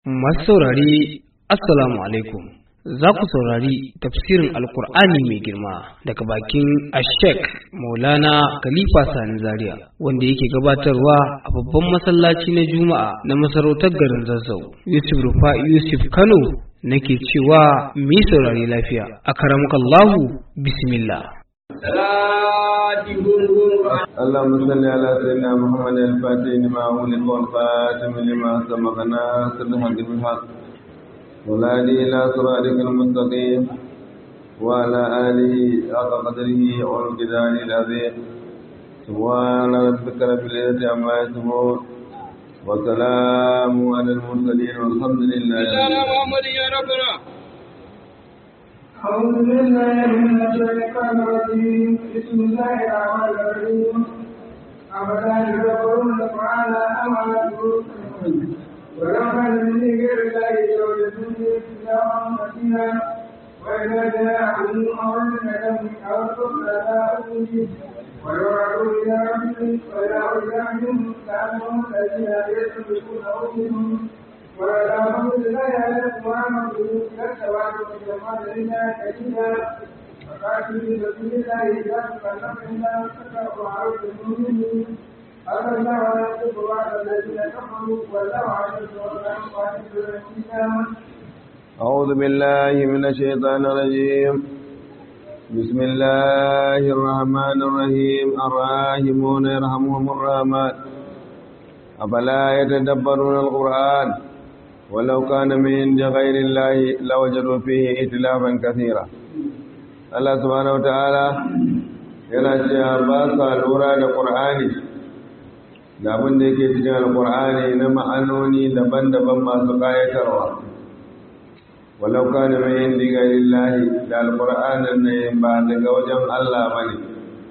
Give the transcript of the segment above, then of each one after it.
Masu saurari Assalamu alaikum. Za ku saurari tafsirin Alkur'ani mai girma daga bakin Ashek Maulana Khalifa Sani Zaria wanda yake gabatarwa a babban masallaci na Juma'a na masarautar garin Zazzau. Yusuf Rufa Yusuf Kano nake cewa mu yi saurari lafiya. A karamukallahu bismillah. اللهم صل على سيدنا محمد الفاتح لما أغلق والخاتم لما سبق ناصر الحق بالحق والهادي إلى صراطك المستقيم وعلى آله حق قدره والجلال العظيم سبحان ربك رب العزة عما يصفون وسلام على المرسلين والحمد لله محمد يا ربنا أعوذ بالله من الشيطان الرجيم بسم الله الرحمن الرحيم أفلا يدبرون القرآن أم على قلوب ولو كان من غير الله لوجدوا اختلافا كثيرا وإذا جاءهم أمر لهم أو تبلغ ويرعوا إلى ربهم وإلى أولادهم كانوا الذين يسلكونه منهم ولا حمد لا يعلم محمد كالسواد والجمال إلا كثيرا فقاتل بسم الله إذا تكلم إلا تكره عرض المؤمنين أما الله ولا يكتب بعد الذين كفروا والله عز وجل أعوذ بالله من الشيطان الرجيم بسم الله الرحمن الرحيم الراحمون يرحمهم الرحمن أفلا يتدبرون القرآن ولو كان من عند غير الله لوجدوا فيه ائتلافا كثيرا الله سبحانه وتعالى yana cewa ba sa lura da ƙur'ani da abin da yake cikin alƙur'ani na ma'anoni daban-daban masu ƙayatarwa walau kana mai yin diga lillahi da alƙur'anin ne ba daga wajen Allah ba ne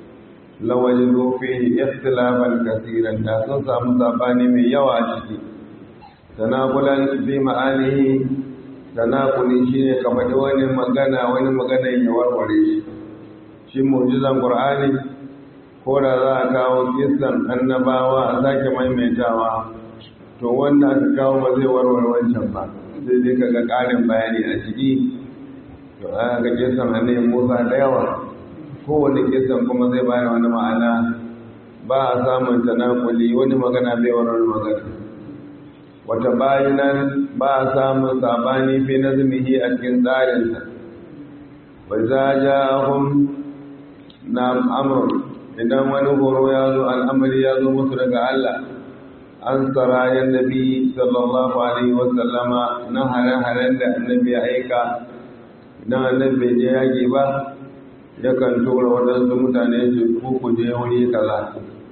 lawajin rufi ikhtilafan kasiran da sun samu sabani mai yawa a ciki tanakulan fi ma'anihi tanakuli shine ka faɗi wani magana wani magana ya warware shi shi mu'jizan qur'ani ko da za a kawo kisan annabawa a sake maimaitawa to wanda aka kawo ba zai warware wancan ba sai dai kaga ƙarin bayani a ciki to aka ga kisan annabi Musa da yawa kowane kisan kuma zai bayar wani ma'ana ba a samun tanakuli wani magana bai warware magana wata bayanan ba a samun sabani fi nazmihi a cikin tsarinsa wa za ja hun na amur idan wani horo ya zo al'amari ya zo musu daga Allah an tsara yan nabi sallallahu alaihi wasallama na hare-haren da annabi ya aika idan annabi je yaƙi ba yakan tura waɗansu mutane su ku je wuri kaza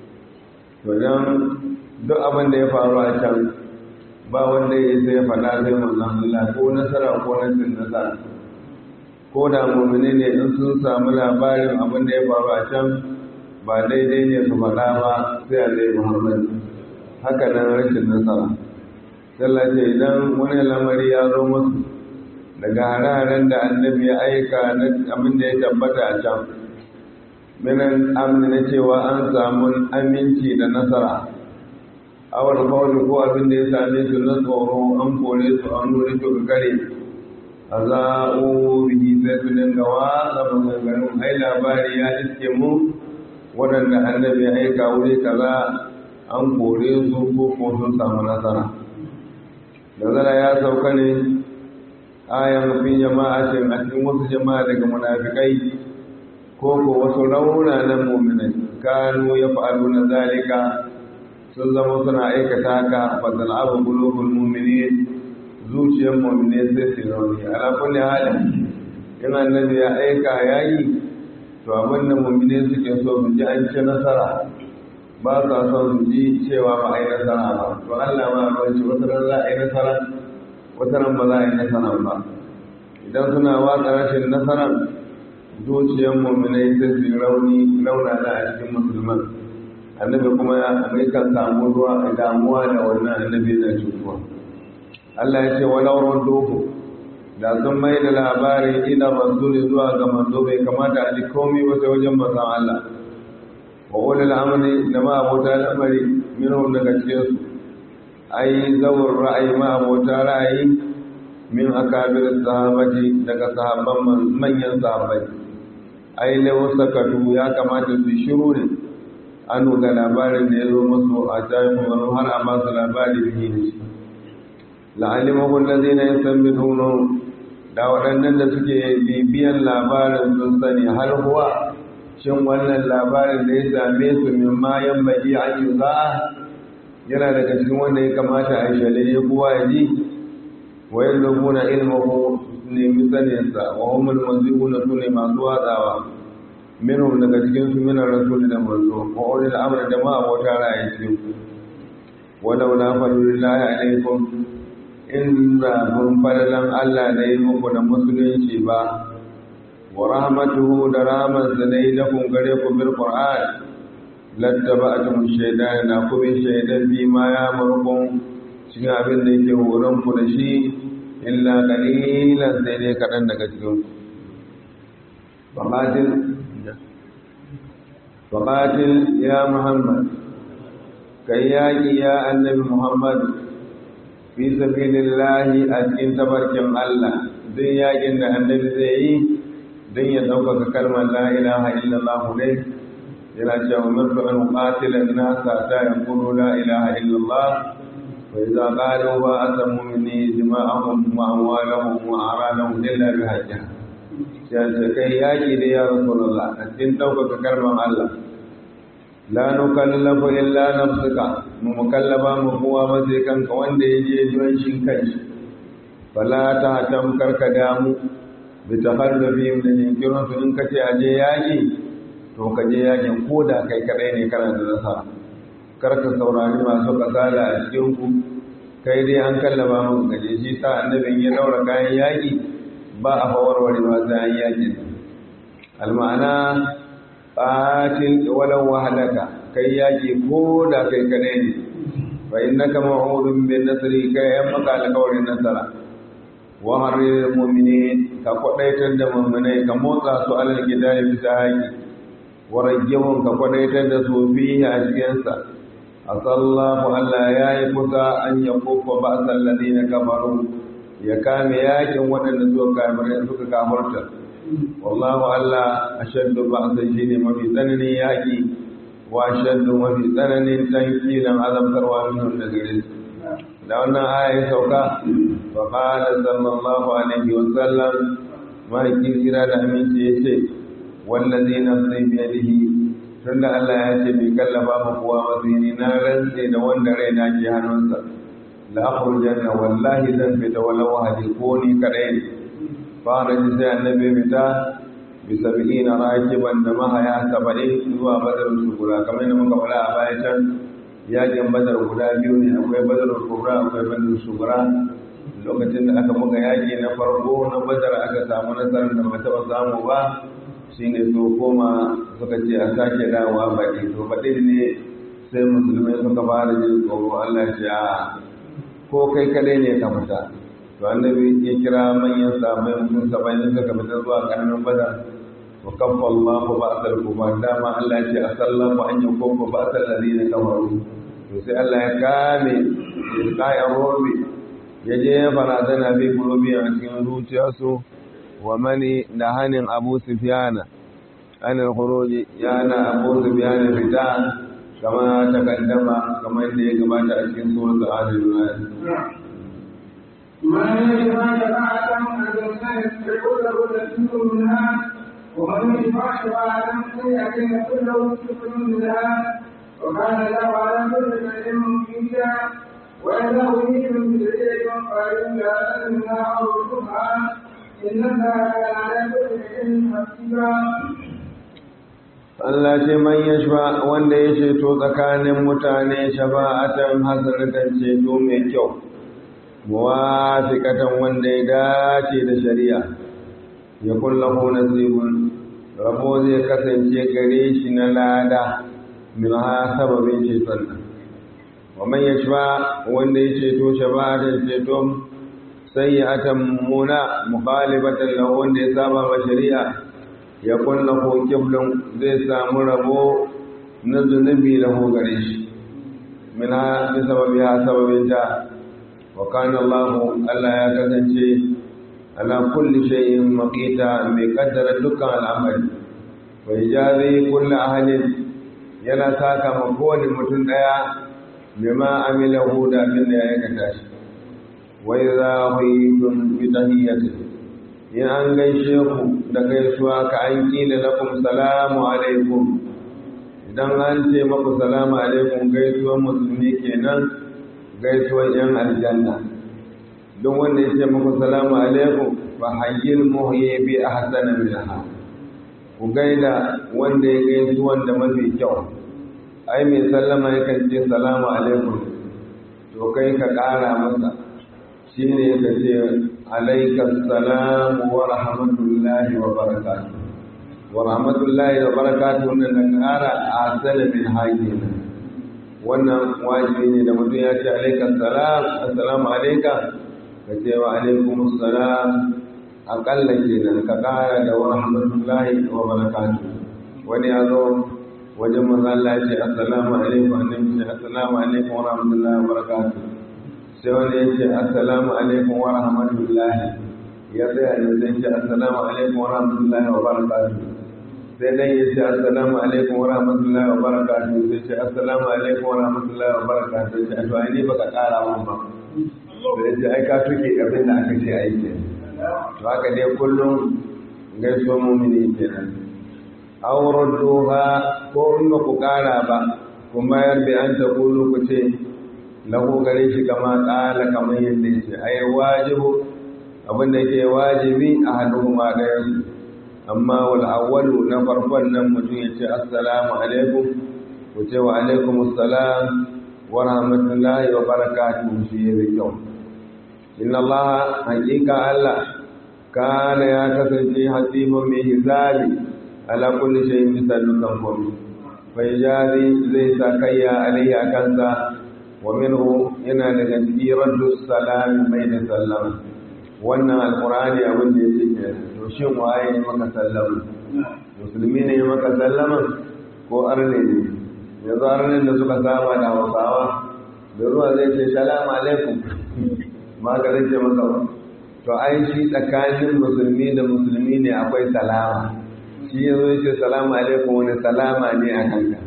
to don duk abin da ya faru a can ba wanda ya sai faɗa sai manzon Allah ko nasara ko nasin nasara ko da mu'mini ne in sun samu labarin abin da ya faru a can ba daidai ne su faɗa ba sai a zai Muhammad haka nan rashin nasara sallah ce idan wani lamari ya zo musu daga hare-haren da annabi ya aika na abin da ya tabbata a can minan amini na cewa an samu aminci da nasara awar kawai ko abin da ya same su na tsoro an kore su an nuna su ga kare a za'o bihi sai su dinga watsa maganganun ai labari ya iske mu waɗanda annabi ya aika wuri kaza an kore su ko ko sun samu nasara nazara ya sauka ne ayan fi jama'atin a cikin wasu jama'a daga munafikai ko ko wasu raunanan mu'minai kanu ya fa'alu na zalika sun zama suna aikata haka fadal abu bulugul mu'minin zuciyar mu'mine sai su rauni ala kulli halin in annabi ya aika yayi to abin da mu'mine suke so su ji an ci nasara ba sa son su ji cewa ba a yi nasara ba to Allah ma ba shi wata ran za a yi nasara wata ran ba za a yi nasara ba idan suna watsa rashin nasarar zuciyar mu'mine sai su rauni raunana a cikin musulman annabi kuma ya kan samu ruwa a damuwa da wannan annabi na cutuwa Allah ya ce walau doku da sun mai da labarin ina rasuli zuwa ga manzo bai kamata a ji komai ba sai wajen manzon Allah wa ulil amri da ma abota lamari minhum daga cikin su ai zawar ra'ayi ma abota ra'ayi min akabir sahabati daga sahabban manyan sahabbai ai lau sakatu ya kamata su shiru ne an ga labarin da ya zo musu a tayin wani har a masu labari da yi shi la'alimahu allazina yastanbituna da waɗannan da suke bibiyan labarin sun sani har huwa shin wannan labarin da ya same su min ma yan baki an yi za yana daga cikin wanda ya kamata a shale ya kowa ya ji wa yin rubuna ilmahu nemi saninsa wa humul mazibuna su ne masu watsawa minhum daga cikin su minar rasul da manzo wa ulil amr da ma abota ra'ayi cikin ku walau la fadlillahi alaikum in ba mun falalan Allah da yi muku da musulunci ba wa rahmatuhu da rahmansa da yi lakum gare ku bil qur'an lattaba'tum shaytan na ku bi shaytan bi ma ya murkum cikin abin da yake horon ku da shi illa qalilan sai dai kadan daga cikin ku faqatil faqatil ya muhammad kai yaki ya annabi muhammad fi sabilillahi a cikin tabarkin Allah duk yakin da annabi zai yi don ya ɗaukaka kalmar la ilaha illallah ne yana cewa umirtu an qatila an-nasa ta yaqulu la ilaha illallah wa idza qalu wa asamu minni dima'ahum wa amwalahum wa aradahum illa bi hajjah sai kai yaki da ya rasulullah a cikin ɗaukaka kalmar Allah la nukallafu illa nafsuka mu mukallaba mu kowa ba sai kanka wanda ya je don shi kanshi fala ta hatam karka damu bi tahallufi min jinkirin su in kace aje yaki to ka je yakin ko da kai kadai ne kana da nasa karka saurari masu kasala a cikin ku kai dai an kallaba mu gaje shi sa annabin ya daura kayan yaki ba a fawarware ba sai an yaki alma'ana qatil walau wahdaka kai yaki ko da kai kadai ne fa innaka ma'udun bin nasri kai yan maka alƙawarin nasara wa harril mu'minin ka kwadaitar da mu'minai ka motsa su alal kitabi bisa haƙi wa rajjahum ka kwadaitar da su fihi a cikin sa asallahu Allah ya yi kusa an ya kofa ba'sal ladina kafaru ya kame yakin waɗanda suka kafirai suka kafirta wallahu Allah ashaddu ba'san shine mafi tsananin yaki wa ashaddu mafi tsananin tankilan azabtarwa minhum da gare su da wannan aya ya sauka fa qala sallallahu alaihi wa sallam ma kira da aminci yace wallazi nafsi bi yadihi tunda Allah ya ce bai kallafa mu kowa mazini na rantse da wanda raina ke hannunsa la akhrujanna wallahi zan fita walau hadi ko ni kadai ne fara ji sai annabi fita bi sab'ina rakiban da mahaya saba'in zuwa badar sugura kamar yadda muka faɗa a baya can yakin badar guda biyu ne akwai badar kubra akwai badar sugura lokacin da aka buga yaki na farko na badar aka samu nasarar da ba taɓa samu ba shine so koma suka ce a sake dawowa baɗi to baɗi ne sai musulmai suka fara jin tsoro Allah ya ce a ko kai kadai ne ka fita to annabi ya kira manyan sahabbai mutum saba'in suka fita zuwa karamin badar wa kaffa Allahu ba'sal kufar dama Allah ya ce asallahu an yakuffa ba'sal ladina kafaru to sai Allah ya kame ilqa'i robi ya je ya barazana bi kulobi a cikin zuciyarsu wa mani da hanin Abu Sufyana an al-khuruj yana Abu Sufyana fita kama ta kaddama kamar da ya gabata a cikin suratul al-Imran من يشفع شفاعة حسنة فيقول له نصيب منها ومن يشفع شفاعة سيئة فيقول له كفر منها وكان له على كل شيء مقيتا وإذا أريد من شيء قالوا لا أنها أو الشفعة إن الله كان على كل شيء حسيبا Allah ce man yashfa wanda ya ceto tsakanin mutane shafa'atan hasanatan ceto mai kyau muwafiqatan wanda ya dace da shari'a ya kullahu nasibun rabo zai kasance gare shi na lada min ha sababin ceton nan wa man yashfa wanda ya ceto shafa'atan ceto sayyi'atan muna mukhalifatan lahu wanda ya saba ma shari'a ya kullahu kiblun zai samu rabo na zunubi lahu gare shi mina bi sababiha sababin ta wa kana Allah Allah ya kasance ala kulli shay'in maqita mai kaddara dukkan al'amari wa ijazi kulli ahadin yana saka ma kowane mutum daya bima amilahu da abin da ya aikata shi wa idza huyitum bi tahiyyatin in an gaishe ku da gaisuwa ka an kila lakum salamu alaikum idan an ce maku salamu alaikum gaisuwan musulmi kenan gaisuwan yan aljanna don wanda ya ce maku salamu alaikum fa hayyil muhyi bi ahsana minha ku gaida wanda ya gaisuwan da mafi kyau ai mai sallama yakan ce salamu alaikum to kai ka ƙara masa shine ka ce alaika salamu wa rahmatullahi wa barakatuh wa rahmatullahi wa barakatuh wannan da ƙara a salamin haƙina wannan wajibi ne da mutum ya ce alaika salam assalamu alaika ka ce wa alaikum salam aƙalla kenan ka ƙara da wa rahmatullahi wa barakatuh wani ya zo wajen manzo Allah ya ce assalamu alaikum annabi ce assalamu alaikum wa rahmatullahi wa barakatuh sai wani ya ce assalamu alaikum wa rahmatullahi ya tsaya da zai ce assalamu alaikum wa rahmatullahi wa barakatuh sai dan ya ce assalamu alaikum wa rahmatullahi wa barakatuh sai ce assalamu alaikum wa rahmatullahi wa barakatuh sai to ai ne baka kara mun ba sai ce ai ka tuke abin da aka ce ai ke to haka dai kullum gaisuwa mumini kenan aw radduha ko in ba ku kara ba kuma yar bi an ta kulu ku ce lahu gare shi kama tsala kamar yadda ya ce ai wajibu abin da ke wajibi a hannu ma ɗaya su amma wal awwalu na farkon nan mutum ya ce assalamu alaikum ku ce wa alaikum assalam wa rahmatullahi wa barakatuhu shi ya kyau inna allaha haqiqa allah kana ya kasance hasiban mai hisabi ala kulli shay'in bisa dukkan komai fa yaji zai sa kayya alaihi akansa ومنه yana daga cikin raddu salam mai da sallama wannan alqur'ani abin da yake ke to shin waye ne maka sallama musulmi ne maka sallama ko arne ne yanzu arnen da suka saba da hausawa da ruwa zai ce salamu alaikum ma ka zai ce maka to ai shi tsakanin musulmi da musulmi ne akwai salama shi yanzu ya ce salamu alaikum wani salama ne a kanka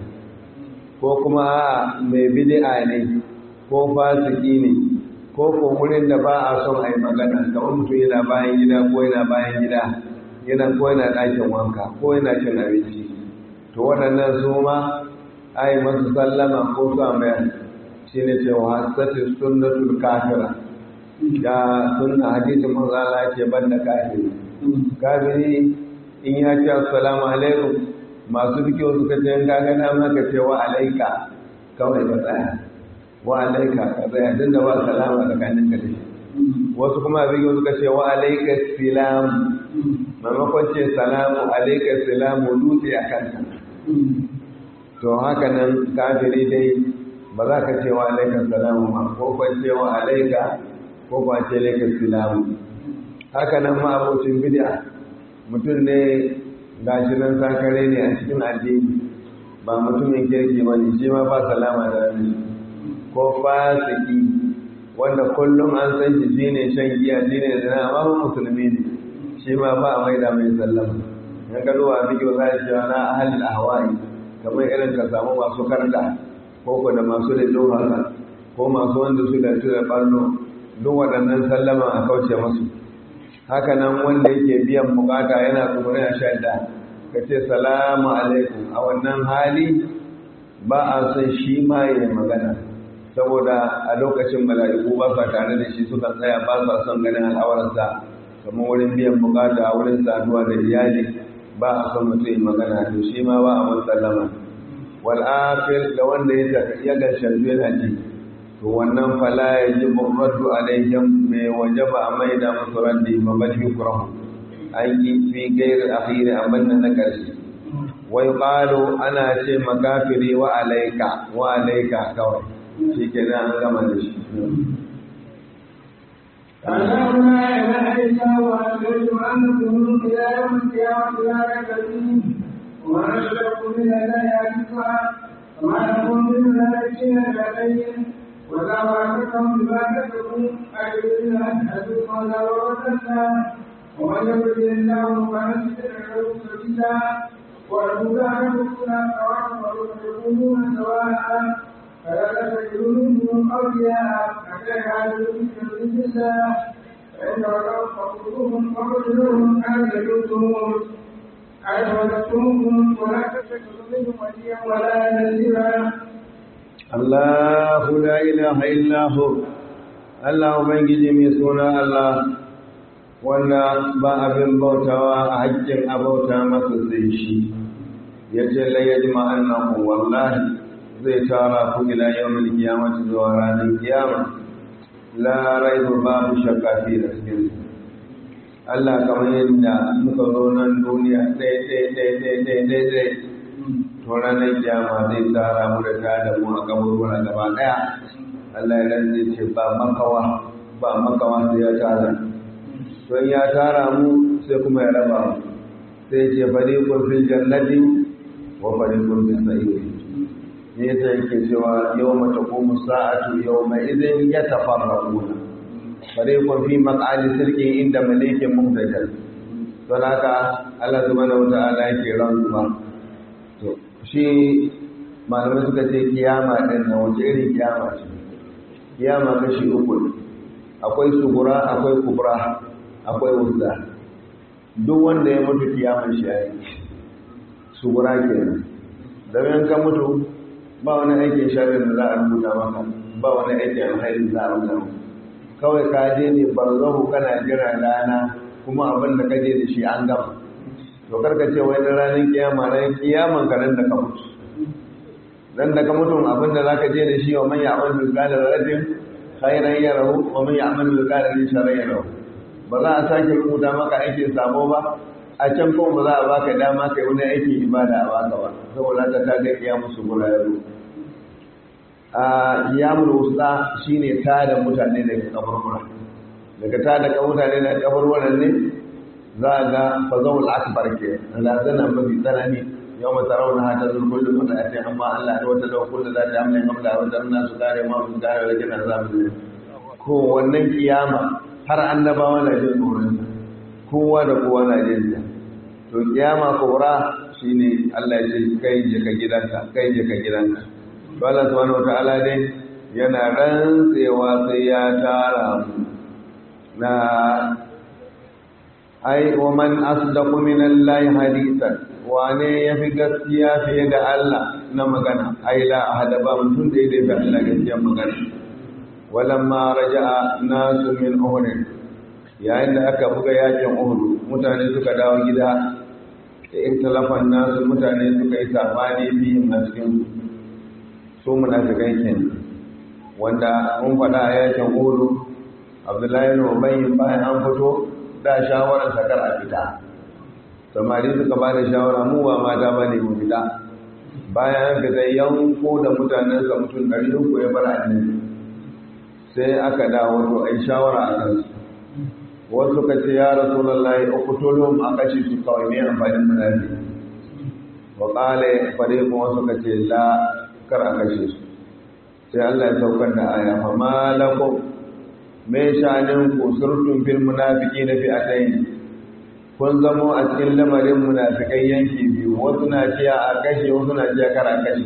ko kuma mai bid'a ne ko fasiki ne ko ko wurin da ba a son a yi magana kamar mutum yana bayan gida ko yana bayan gida yana ko yana ɗakin wanka ko yana cin abinci to waɗannan su ma a yi masu sallama ko su mayar shi ne cewa hasatin sunnatul kafira ya sunna hadisin manzala ce banda kafiri kafiri in ya ce assalamu alaikum masu fikiyo suka ce in kaga dama ka ce wa alaika kawai ka tsaya wa alaika ka tsaya din da ba salama tsakanin ka da shi wasu kuma fikiyo suka ce wa alaika salam maimakon ce salamu alaika salamu dutse a kanka to haka nan kafiri dai ba za ka ce wa alaika salamu ba ko kwan ce wa alaika ko kwan ce alaika salamu haka nan ma abocin bid'a mutum ne gashi nan sakare ne a cikin addini ba mutumin kirki ba ne shi ma ba salama da rani ko fasiki wanda kullum an san shi shi ne shan giya shi ne zina amma ba musulmi ne shi ma ba a maida mai sallama yan gado a bidiyo za a ce na ahalin ahwai kamar irin ka samu masu karda ko ko da masu da haka ko masu wanda su da da ballo duk waɗannan sallama a kauce masu haka nan wanda yake biyan bukata yana tsoron a shadda ka ce salamu alaikum a wannan hali ba a son shi ma ya magana saboda a lokacin mala'iku ba sa tare da shi suka tsaya ba sa son ganin al'awarsa kamar wurin biyan bukata a wurin saduwa da iyali ba a son mutum magana to shi ma ba a mun sallama wal akhir da wanda ya ya ga shanzu yana ji to wannan fala ya ji burratu alaihim mai wajaba a maida musu raddi ba bal yukrahu an yi fi gairi akhiri abin da na ƙarshe wai ƙalo ana ce makafiri wa alaika wa alaika kawai shi ke an gama da shi أعلم لا إله إلا هو أشهد أنكم إلى يوم القيامة لا ريب فيه ومن أشرك من الله حديثا وما لكم من ملائكين لديهم ولا وعدكم بما كتبوا أجرنا أشهدوا قال وردنا ومن يرد الله فنسجد له سبيلا والهدى يكون سواء ويكونون سواء فلا تجدوا منهم أولياء حتى يعلموا في سبيل الله فإن رأوا فخذوهم وقتلوهم أن يجوزهم أن ولدتموهم ولا تتخذوا منهم وليا ولا نذيرا الله لا إله إلا هو Allah Ubangiji mai suna Allah wanda ba abin bautawa a haƙƙin abauta masa sai shi ya ce layyar ma'annan wallahi zai tara ku ila yawon kiyamata zuwa ranar kiyama la raibu babu shakka fi da cikin Allah kamar yadda muka zo nan duniya ɗaya ɗaya ɗaya ɗaya ɗaya ɗaya ɗaya to ranar kiyama zai tara mu da tada mu a kaburbura gaba ɗaya Allah ya rantse ce ba makawa ba makawa sai ya tara don ya tara mu sai kuma ya raba mu sai ce fariqun fil jannati wa fariqun fis sa'ir ne yasa yake cewa yawma taqumu sa'atu yawma idhin yatafarraquna fariqun fi maq'adi sirqin inda malikin muhtajal don haka Allah subhanahu wa ta'ala yake rantsuwa to shi malamai suka ce kiyama din na wace irin kiyama ce kiyama kashi uku ne akwai sugura akwai kubra akwai wusta duk wanda ya mutu kiyaman shi yayi sugura kenan dan ka mutu ba wani aikin sharri da za a rubuta maka ba wani aikin alheri da za a rubuta maka kawai ka je ne barzahu kana jira rana kuma abin da ka je da shi an gama to karka ce wai na ranar kiyama ran kiyaman ka nan da ka mutu dan da ka mutu abin da zaka je da shi wa man ya'mal bil qadar radin khairan yarahu wa man ya'mal bil qadar sharran yarahu ba za a sake rubuta maka aikin sabo ba a can kuma ba za a baka dama kai wani aikin ibada a baka ba saboda ta ta ga kiyamu su gura yaro a kiyamul wusta shine tada mutane daga kaburbura daga tada ka mutane daga kaburburan ne za a ga fazawul akbar ke lazana mafi tsanani yau mata rauna hata zuwa kullum wata a ce amma Allah da wata lau kullum za ta amlin hamla wata rana su kare ma su kare da kina za mu ko wannan kiyama har annabawa na jin tsoron kowa da kowa na jin ta to kiyama kubra shine Allah ya ce kai je ka gidanka kai je ka gidanka to Allah subhanahu wataala dai yana rantsewa sai ya tara mu na ai wa man asdaqu min Allah hadithan wane yafi gaskiya fiye da Allah na magana ai la ahada ba mutum da yake da Allah gaskiya magana walamma raja'a nasu min uhud yayin da aka buga yakin uhud mutane suka dawo gida da intalafan nasu mutane suka yi sabani biyu a cikin su munafikai kenan wanda mun faɗa a yakin uhud Abdullahi ibn Ubay bayan an fito da shawarar sakar a fita samari suka ba da shawara mu ba mata ba ne mu fita bayan an fita yanko da mutanen sa mutum ɗari uku ya bar annabi sai aka dawo to ai shawara a kansu wasu suka ce ya rasulullahi uqtulhum a kashi su kawai ne amfanin munafi wa qala fariqun wasu suka ce la kar a kashe su sai Allah ya saukar da aya fa malakum mai shanin ku surtun fil munafiki na fi'atayn kun zamo a cikin lamarin munafikai yanki biyu wasu na ciya a kashe wasu na ciya kara kashe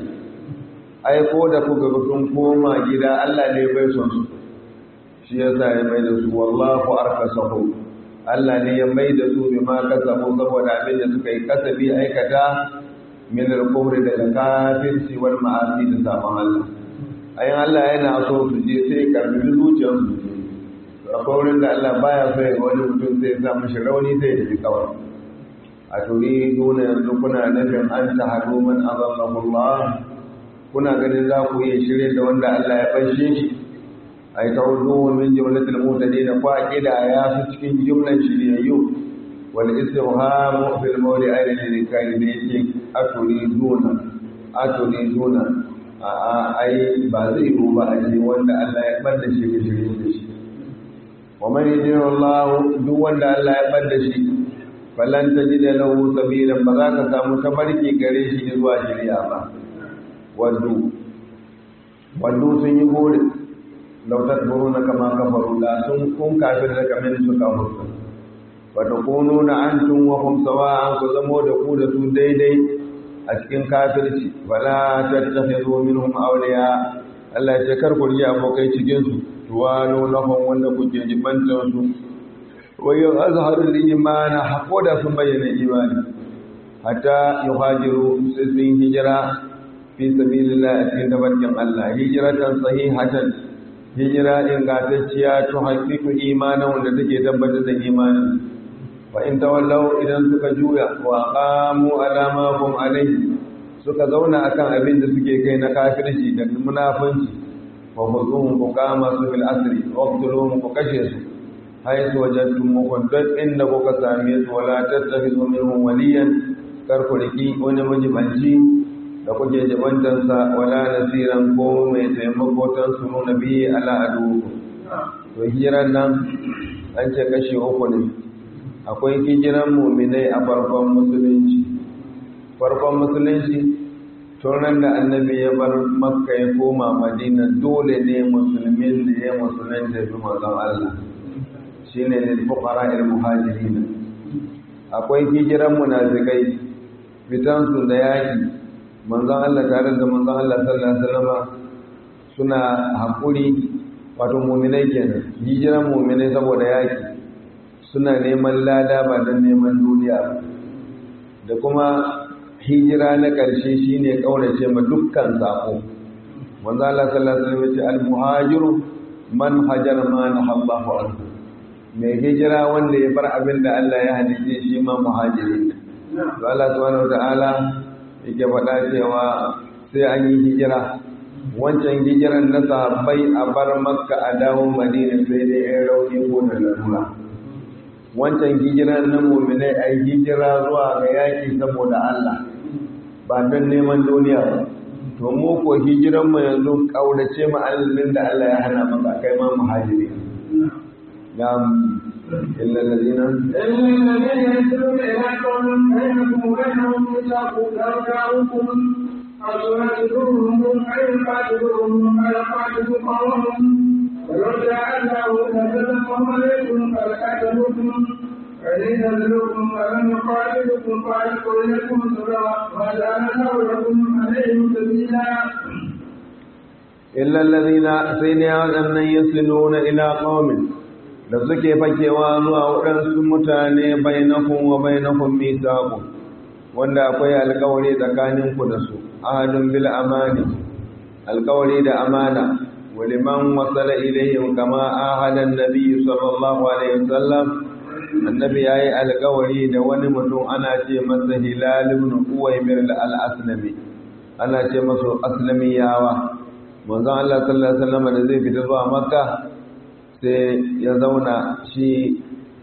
ai ko da kuka ga sun koma gida Allah ne bai son su shi yasa ya mai da su wallahu arkasahu Allah ne ya mai da su bi ma kasabu saboda abin da suka yi kasabi aikata min al-kufri daga kafirci wal ma'asi da sabon Allah ayin Allah yana so su je sai karbi zuciyarsu akwai wurin da Allah baya so ya ga wani mutum sai ya sa mashi rauni sai ya tafi kawai a turi nuna yanzu kuna nufin an ta haɗu man azallahu Allah kuna ganin za ku iya shirye da wanda Allah ya bashe shi ai ta wuzu min jumlatil mutadin ko aqida ya su cikin jumlan shiryayyu wal istiham fil mawdi ayna lil kaid da yake aturi duna aturi duna a ai ba zai yi ba a ce wanda Allah ya bada shi ga shirye da shi wa man yajid Allah duk wanda Allah ya bada shi falan tajida lahu sabilan ba za ka samu tabarki gare shi zuwa shari'a ba waddu waddu sun yi gore lautar buru na kama kafaru da sun kun kafir da kamar suka mutu wata kunu na an tun wahum sawa an ku zamo da ku da su daidai a cikin kafirci wala tattakhidhu minhum awliya Allah ya ce kar ku riya abokai cikin su tuwalo lahum wanda kuke jibantar su wayo azharul imana hakoda sun bayyana imani hatta yuhajiru sai sun hijira fi sabilillah a cikin tabarkin Allah hijratan sahihatan hijira ingantacciya to haƙiƙu imanin wanda take tabbatar da imanin wa in tawallaw idan suka juya wa qamu ala ma hum alayhi suka zauna akan abin da suke kai na kafirci da munafunci wa khuzuhum ku kama su bil asri wa qtuluhum ku kashe su haythu wajadtum muqaddas inda kuka same su wala tattakhidhu minhum waliyan kar ku riki wani majibanci da kuke jibantansa wala nasiran ko mai taimako tan su nuna biyi ala adu to hijiran nan an ce kashi uku ne akwai hijiran muminai a farkon musulunci farkon musulunci turan da annabi ya bar makka ya koma madina dole ne musulmin da ya musulun da bi mazan allah shi ne ne fukara il muhajirina akwai hijiran munafikai fitansu da yaki manzon Allah tare da manzon Allah sallallahu alaihi wasallam suna hakuri wato mu'minai kenan hijiran mu'minai saboda yaki suna neman lada ba don neman duniya da kuma hijira na ƙarshe shine kaurace ma dukkan sako manzon Allah sallallahu alaihi wasallam ya ce al-muhajiru man hajara ma nahallahu anhu mai hijira wanda ya bar abin da Allah ya hadice shi ma muhajiri to Allah subhanahu wa ta'ala yake faɗa cewa sai an yi hijira wancan hijiran na sahabbai a bar makka a dawo madina sai dai yan rauni ko da lalura wancan hijiran na muminai a yi hijira zuwa ga yaƙi saboda Allah ba don neman duniya ba to mu ko hijiran mu yanzu ƙaurace mu allin da Allah ya hana maka kai ma muhajiri ya إلا الذين إلا الذين يسرون إلى قوم بينكم وبينهم ميثاق لو جاءوكم أو يقاتلوهم أو يقاتلوهم أو يقاتلوا قومهم ولو جاء الله لسلمهم عليكم فلقاتلوكم فإن نزلوكم ولم يقاتلوكم فألقوا إليكم السلام وجعل الله لكم عليهم سبيلا إلا الذين سيدنا أن يصلون إلى قوم da suke fakewa zuwa waɗansu mutane bainakun wa bainakun misaku wanda akwai alkawari tsakaninku da su ahadun bil amani alkawari da amana waliman wasala ilayhim kama ahadan nabi sallallahu alaihi wasallam annabi yayi alkawari da wani mutum ana ce masa hilal ibn uwaymir al-aslami ana ce masa aslamiyawa manzon Allah sallallahu alaihi wasallam da zai fita zuwa makka sai ya zauna shi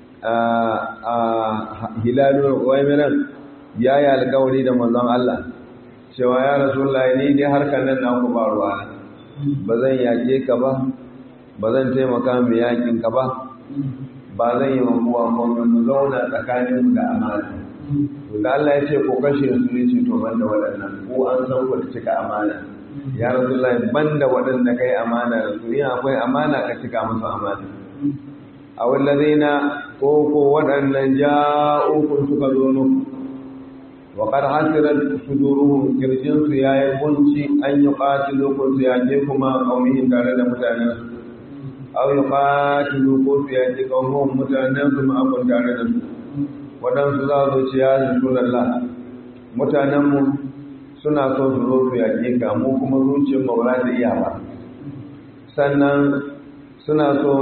a hilalun waimiran ya yi alkawari da manzon Allah cewa ya rasulullah ni dai harkar nan naku ba ruwa ba zan yaƙe ka ba ba zan taimaka mai yaƙin ka ba ba zan yi makuwa kuma mu zauna tsakaninmu da amana to da Allah ya ce ko kashe su ne ce to banda waɗannan ko an san ku da cika amana ya rasulullah banda waɗanda kai amana da su yin akwai amana ka cika musu amana a wallazina ko ko waɗannan ja'ukun suka zo muku wa qad hasirat suduruhum kirjin su yayi kunci an yi qatilu ko su yake kuma qaumihin tare da mutanen su aw yuqatilu ko su yake qaumun mutanen su ma abun tare da su waɗansu za su ci ya rasulullah mutanen mu suna so su zo su yaƙe ka mu kuma zuciyar mu ba za ta iya ba sannan suna so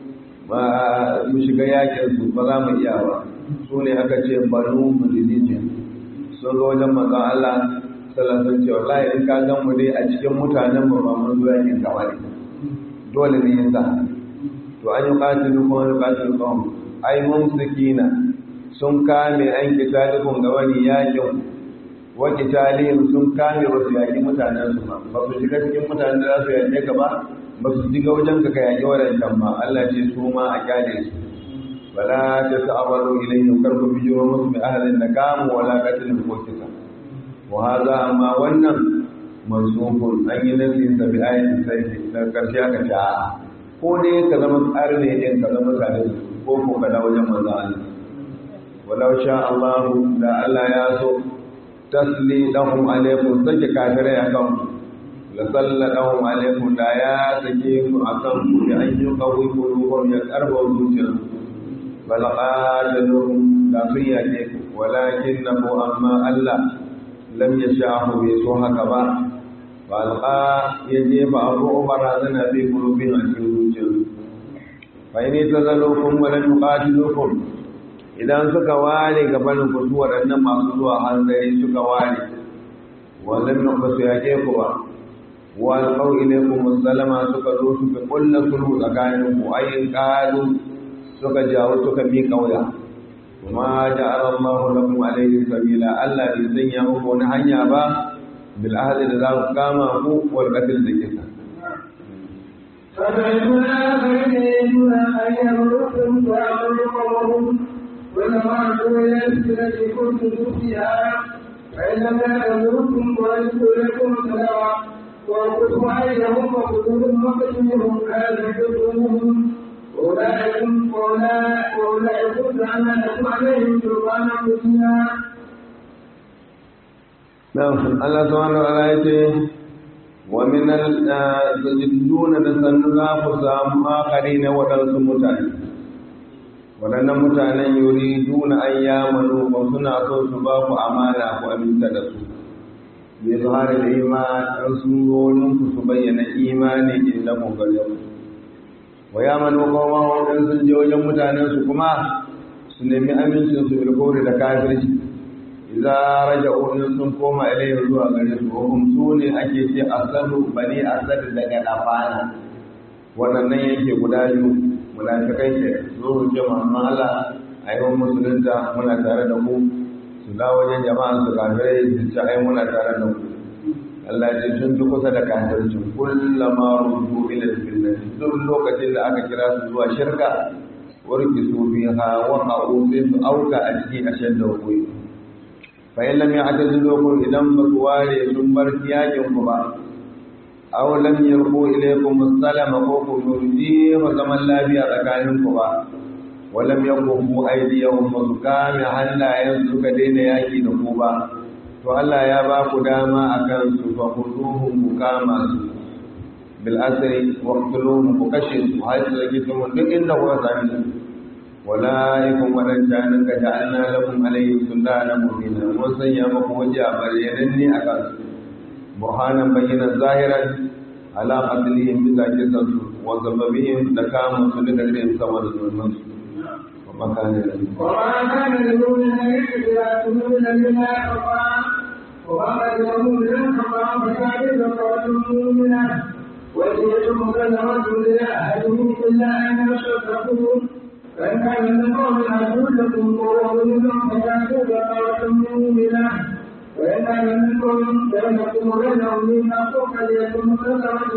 mu shiga yakin su ba za mu iya ba su ne aka ce banu mulilijin sun zo wajen manzon Allah sallallahu alaihi wasallam wallahi in ka gan mu dai a cikin mutanen mu ba mun zo yakin ka bane dole ne yasa to an yi qatilu ko an qatilu qawm ai mumsikina sun kame an kitalikun ga wani yakin wa kitalihim sun kame ba su yaki mutanen su ba ba su shiga cikin mutanen da za su yake ka ba ba su shiga wajen ka ka yaki wadancan ba Allah ce su ma a kyale su wala ta ta'abaru ilayhim karku bijiro musu bi ahlin nakamu wala qatlin ko kisa wa hadha amma wannan mansukun an yi nasi sa bi ayatin sai da karshe aka ce a ko dai ka zama tsari ne din ka zama tare da su ko ko ka dawo wajen manzo Allah walau sha Allah da Allah ya so tasli lahum alaikum sake kafirai akan ku la sallallahu alaikum da ya sake ku akan ku ya an yi qawi qulubuhum ya karba zuciyar bal qataluhum da sun yake ku walakin nahu amma Allah lam yasha'u bi so haka ba bal qa ya jefa abu barazana fi qulubihim a cikin zuciyar fa in tazalukum wa lam yuqatilukum idan suka ware gabanin ku su waɗannan masu zuwa hanzari suka ware wannan nan ba su yake ku ba wa alqaw ilaykum salama suka zo suka kulla sulhu tsakanin ku ayin qalu suka jawo suka mi kauya kuma ja'ala Allah lakum alayhi sabila Allah bai sanya muku wani hanya ba bil ahdi da za ku kama ku wal qatl da kisa فَمَنْ آخَرِينَ أَن يَمُرُّكُمْ وَيَمُرُّكُمْ ولما إلى التي كنتم فيها فإن لم يأذنكم ويجدوا لكم سلاما وأنفسهم أيديهم وخذوهم وقتلهم هذا حكمهم أولئكم وأولئكم جعلنا لكم عليهم سلطانا مبينا نعم الله سبحانه وتعالى ومن التجدون تسنغا فسام آخرين ودرس متعلم waɗannan mutanen yuri duna an yamanu ba suna so su ba ku amana ku aminta da su bai su hari da imanin sun zonin ku su bayyana imani inda ku gare ku wa yamanu kuma wajen sun je wajen mutanen su kuma su nemi amincin su bilkori da kafirci idza raja'u in sun koma ilayhi zuwa gare su hum su ne ake ce asadu bani asad daga dafana wannan yake guda biyu munafikai ke zo ce mamman Allah a yi musulunta muna tare da ku su da wajen jama'an su kafirai su ce ai muna tare da ku Allah ce sun fi kusa da kafircin kullama rubu ila fitnati duk lokacin da aka kira su zuwa shirka warki su fi ha wa qa'u sai su auka a cikin ashen da hukui fa in lam ya'tazilukum idan ba su ware sun bar yakin ku ba aw lam yarqu ilaykum as-salama ko ku yurji wa zaman lafiya tsakanin ku ba wa lam yaqumu aydiyahum wa sukami hannayen suka daina yaki da ku ba to Allah ya ba ku dama akan su fa khuduhum ku kama su bil asri wa qtuluhum ku kashe su har su rage su duk inda ku sami su walaikum wadannan ka ja'alna lakum alayhi sultana mubina mun sanya muku waje a bayyananne akan su burhanan bayyana zahiran ala qatlihim bi zakisansu wa sababihim da kama su da gare sama da zulmin su wa makana وما كان لمؤمن أن يقتل مؤمنا إلا خطأ وما لمؤمن أن خطأ فكان قول مؤمنا وإذ مسلمة لأهله إلا أن يصدقوا فإن كان من قوم عدو لكم وهو مؤمن فكان قول مؤمنا وإن كان منكم بينكم وبينهم ميثاق فليكن مسلمة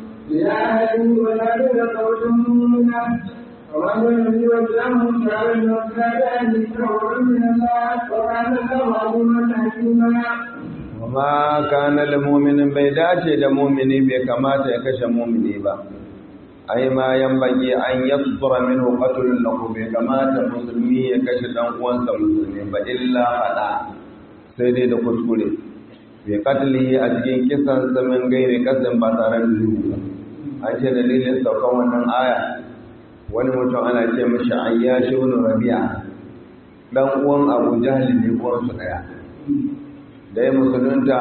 لأهله ولا قول مؤمنا ومن لم يوجهه شعر وكان فهو من الله وكان الله عليما حكيما وما كان لمؤمن bai dace da mumini bai kamata ya kashe mumini ba ai ma yambage an yasdura minhu qatlun lahu bai kamata musulmi ya kashe dan uwansa musulmi ba illa fada sai dai da kuskure bai katli a cikin kisan samin gairi kasan ba tare da zuwa ba an ce dalilin saukan wannan aya wani mutum ana ce mashi ayyashi ibn rabi'a dan uwan abu jahal ne uwan su daya da ya musulunta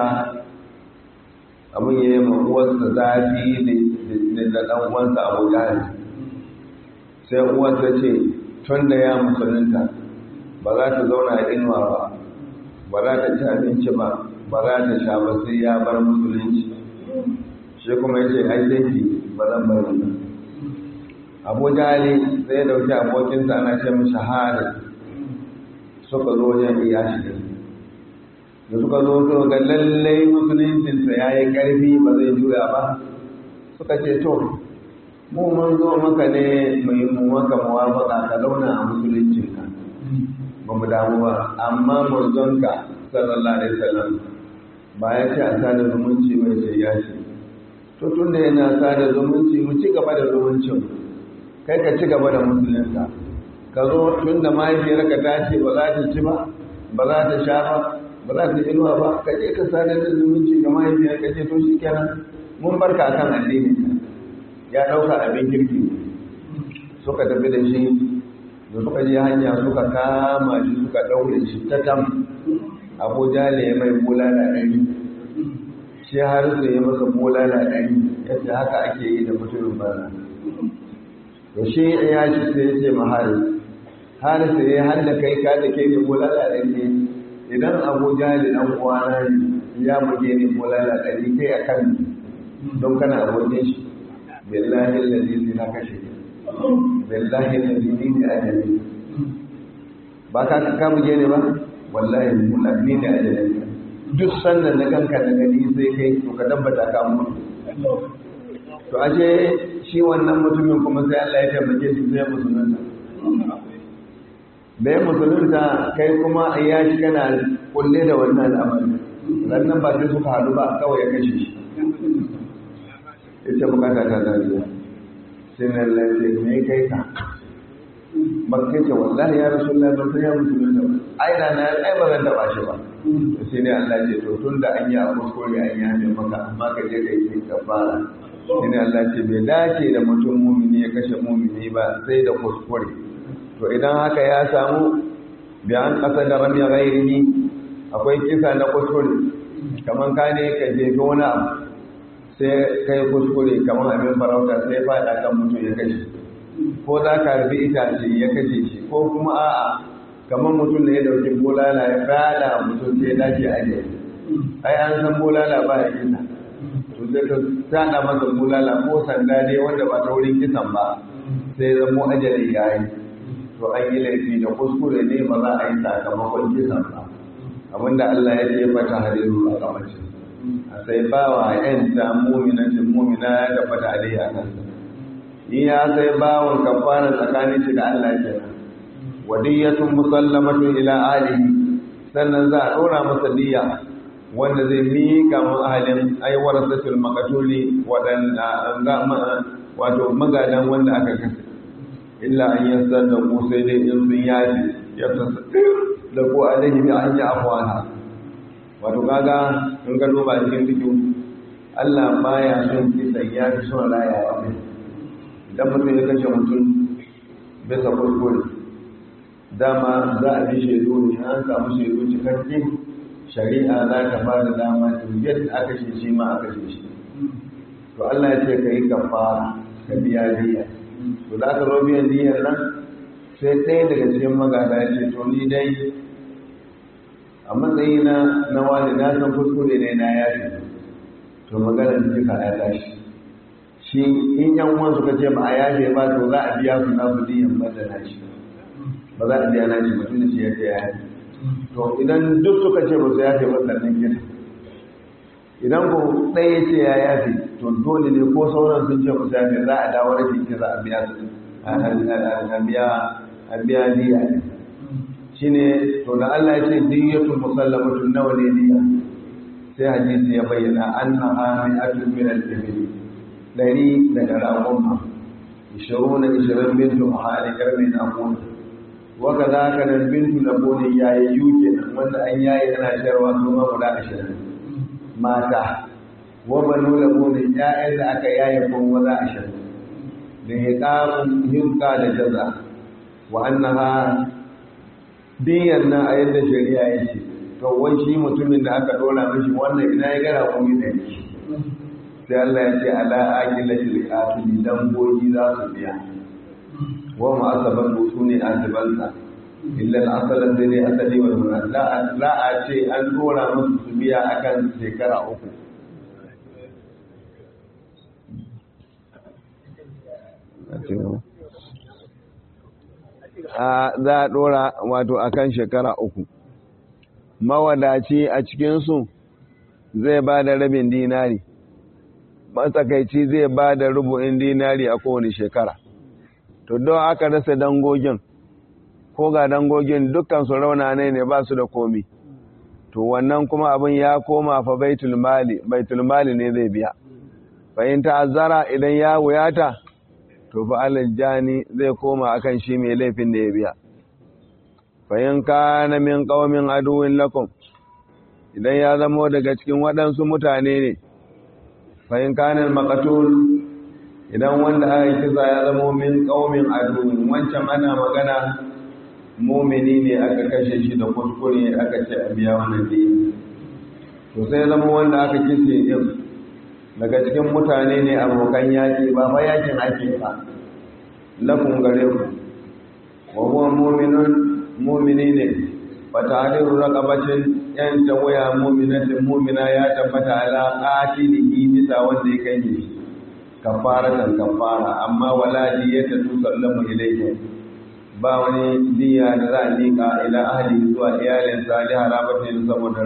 abin ya yi ma uwarsa zafi da dan uwansa abu jahal sai uwarsa ce tun da ya musulunta ba za ta zauna a inuwa ba ba za ta ci abinci ba ba za ta sha ba sai ya bar musulunci shi kuma ya ce ai sai ba zan bar wannan abu jali sai ya dauki abokinsa ana ce mishi hari suka zo wajen iyashi da suka zo su ga lallai musuluncinsa ya yi ƙarfi ba zai juya ba suka ce to mu mun zo maka ne mai mu maka muwafaka ka zauna a musuluncinka ba mu damu ba amma manzonka sallallahu alaihi wasallam ba ya ce a sada zumunci mai sai ya ce to tun da yana sada zumunci mu ci gaba da zumuncin kai ka ci gaba da musulunta ka zo tun da mahaifiyarka ta ce ba za ta ci ba ba za ta sha ba ba za ta inuwa ba ka je ka sadar da zumunci ga mahaifiyar ka ce to shi kenan mun barka kan addini ya ɗauka abin kirki suka tafi da shi da suka je hanya suka kama shi suka ɗaure shi ta tam abuja ne mai bulala ɗari shi har su yi masa bulala ɗari yadda haka ake yi da mutumin bana to shi ya ci sai ya ce ma haris haris ya handa kai ka da ke ne bulala ɗari idan abuja ne ɗan uwana ne ya buge ne bulala ɗari kai a kan don kana abokin shi billahi lalzi na kashe billahi lalzi ne a jami ba ka ka buge ne ba wallahi mulafi ne a jami duk sannan na kanka da gani sai kai to ka tabbata ka mutu to ashe shi wannan mutumin kuma sai Allah ya taimake shi sai musulunta bai musulunta kai kuma ya shi kana kulle da wannan al'amari rannan ba sai suka haɗu ba kawai ya kashe shi ita bukata ta dariya sai na lafiya me kai ka bakai ce wallahi ya rasu Allah ban san ya musulunta ba ai da na ai ba zan taba shi ba sai ne Allah ce to tun da an yi a kuskure an yi hannun maka amma ka je ka yi kafara sai ne Allah ce bai dace da mutum mumini ya kashe mumini ba sai da kuskure to idan haka ya samu biyan ƙasa da rami ghairihi akwai kisa na kuskure kamar ka ne ka jefi wani abu sai kai kuskure kamar abin farauta sai faɗa kan mutum ya kashe ko za ka rufe itace ya kashe shi ko kuma a'a kamar mutum ne ya dauki bolala ya fada mutum sai ya dace a ne ai an san bolala ba ya kisa to sai ka tada masa bolala ko sanda dai wanda ba ta wurin kisan ba sai zamo ajali ya yi to an yi laifi da kuskure ne ba za a yi sakamakon kisan ba abinda Allah ya ce fata hariru a kamacin a sai ba wa ‘yan ta muminancin mumina ya tabbata a dai a kansa in ya sai bawon kafara tsakanin shi da Allah ke nan wadiyyatun musallamatun ila alihi sannan za a ɗora masa diya wanda zai miƙa mu ahalin aiwar satul makatuli waɗanda wato magadan wanda aka kasa illa an yassar da ku sai dai in sun yaji ya tasa da ku alaihi bi an yi afwana wato kaga in ka duba cikin cikin Allah baya son kisan ya fi son rayawa ne idan mutum ya kashe mutum bisa kuskure dama za a bi shaidu ne an samu shaidu cikakke shari'a za ta ba da dama to yadda aka ce shi ma aka ce shi to Allah ya ce ka yi kafara ka biya diya to da aka zo biyan diyar nan sai ɗaya daga cikin magana ya ce to ni dai a matsayina na wani na san kuskure ne na yafi to maganar duka ya tashi shi in yan uwan suka ce ba a yafe ba to za a biya su na budiyan ba da nashi ba za a biya nashi mutum da shi ya ce ya yafe to idan duk suka ce ba su yafe ba sannan gida idan ko ɗaya ya ce ya yafe to dole ne ko sauran sun ce ba su yafe za a dawo rashin ki za a biya su a biya a biya diya shi ne to da Allah ya ce diyyatun musallamatun nawa ne diya sai hadisi ya bayyana annaha mi'atun min al-ibil dari daga raƙumma ishirin na ishirin bintu mahali karmin abun waka za ka nan bintu na bone yayi yuke nan wanda an yayi ana shayarwa su ma guda ashirin mata wa banu la bone ya'yan da aka yaye kun maza ashirin da hiqamun hinqa da jaza wa annaha diyan nan a yadda shari'a yake to wai shi mutumin da aka dora mishi wannan ina ya gara kuma da shi sai Allah ya ce ala aqilati liqatili dangogi za su biya wa ma asaban su ne asibansa illa al-asal da ne asali wal murad la la a ce an dora musu su biya akan shekara uku a za a dora wato akan shekara uku mawadaci a cikinsu zai ba da rabin dinari matsakaici zai ba da rubu'in dinari a kowane shekara to don aka rasa dangogin ko ga dangogin dukkan su rauna ne ne ba su da komi to wannan kuma abin ya koma fa baitul mali baitul mali ne zai biya fa in ta'azzara idan ya wuyata to fa aljani zai koma akan shi mai laifin da ya biya fa in kana min qaumin aduwwin lakum idan ya zama daga cikin waɗansu mutane ne fa in kana maqtul idan wanda aka kisa ya zama min qaumin aduwwin wancan ana magana mumini ne aka kashe shi da kuskure aka ce a biya wannan dini to sai zama wanda aka kise din daga cikin mutane ne abokan yaki ba fa yakin ake ba lafun gare ku wa huwa mu'minun mu'mini ne fa ta'diru raqabatin yan tawaya mu'minatin mu'mina ya tabbata ala qatilihi bisa wanda ya kai shi kafaratan kafara amma wala diyata tusallamu ilayhi ba wani diya da za a liƙa ila ahli zuwa iyalinsa da harabatin saboda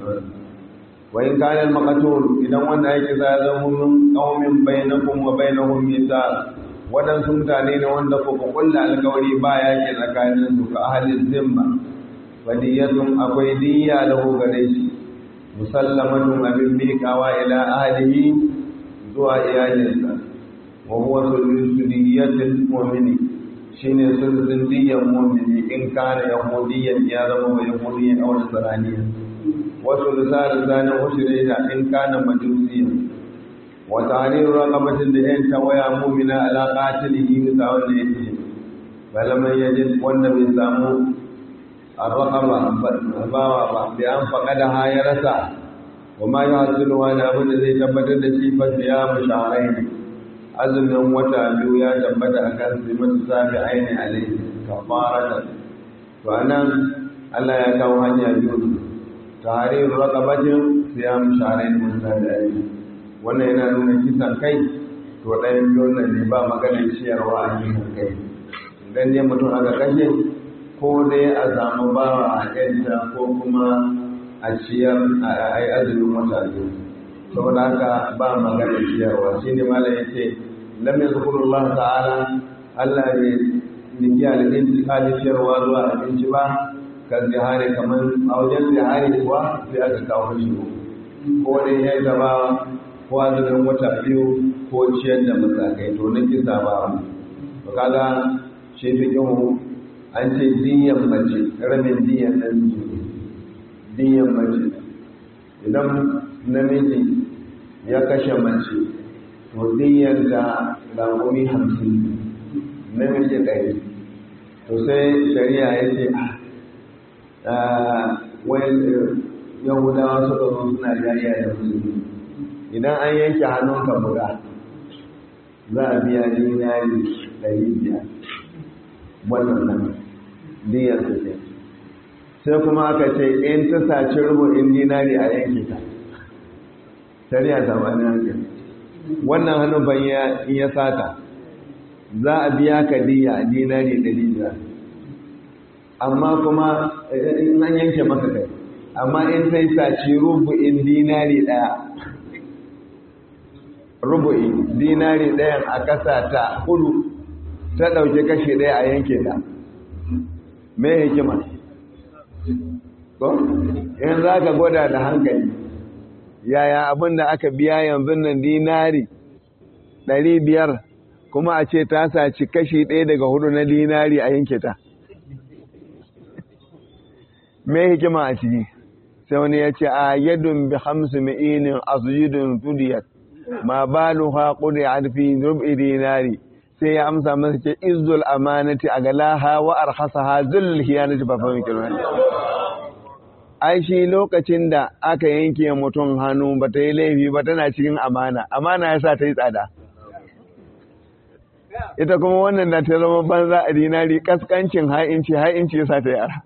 wa in kana al-maqtul idan wanda yake za zama min qaumin bainakum wa bainahum mithaq wadansu mutane ne wanda ku kulla alƙawari ba yake tsakanin su ka ahli zimma wadiyatun akwai diya da ku gare shi musallamatun abin miƙawa ila ahlihi zuwa iyalinsa wa huwa suliyatul mu'mini shine sulhun diyan mu'mini in kana yahudiyan ya zama ba yahudiyan aw nasraniya wa sulhun zanin ushrina in kana majusiyan wa tahriru raqabatin da yan tawaya mu'mina ala qatilihi bisa wanda yake balaman yajid wanda bai samu arraqaba bawa ba bi an faqada ha ya rasa wa ma yahsulu wa na abin da zai tabbatar da shi fa ya musharain azumin wata biyu ya tabbata a kan simatu sabi aini alaihi kafaratan to anan Allah ya kawo hanya biyu tahrir raqabatin siyam shahrayn mutatabi'ain wannan yana nuna kisan kai to ɗayan biyun nan ne ba maganar ciyarwa a kisan kai idan ne mutum aka kashe ko dai a samu bawa a yadda ko kuma a ciyar a yi azumin wata biyu saboda haka ba magana ciyarwa shi ne malam ya ce lam yazkurullah ta'ala Allah bai niki alƙinci kali ciyarwa zuwa abinci ba kan zihari kamar a wajen zihari kuwa sai aka kawo shi ko dai ya gaba ko azumin wata biyu ko ciyar da masakai to na kisa ba to kaga shi fi an ce diyan mace rabin diyan nan diyan mace idan namiji ya kashe mace to diyan da rangumi hamsin namiji ɗari to sai shari'a ya ce wani yahudawa suka zo suna jariya da musulmi idan an yanke hannunka buga za a biya dinari ɗari biyar wannan nan diyar su ce sai kuma aka ce in ta saci rubu'in dinari a yanke ta shari'a ta wani hankali wannan hannun ban in ya sata za a biya ka diya dinari ɗari biyar amma kuma in an yanke maka kai amma in sai saci rubu'in dinari ɗaya rubu'i dinari ɗayan a ƙasa ta hudu ta ɗauki kashi ɗaya a yanke ta me hikima ko in za ka gwada da hankali yaya abin da aka biya yanzu nan dinari ɗari biyar kuma a ce ta saci kashi ɗaya daga hudu na dinari a yanke ta me hikima a ciki sai wani ya ce a yadun bi hamsu ma'inin asujidun tudiyat ma baluha qudi fi rub'i dinari sai ya amsa masa ce izzul amanati a galaha wa arhasaha zullul hiyanati ba fahimci kirwan ai shi lokacin da aka yanke mutum hannu ba ta yi laifi ba tana cikin amana amana ya sa ta yi tsada ita kuma wannan da ta zama banza a dinari kaskancin ha'inci ha'inci ya sa ta yi ara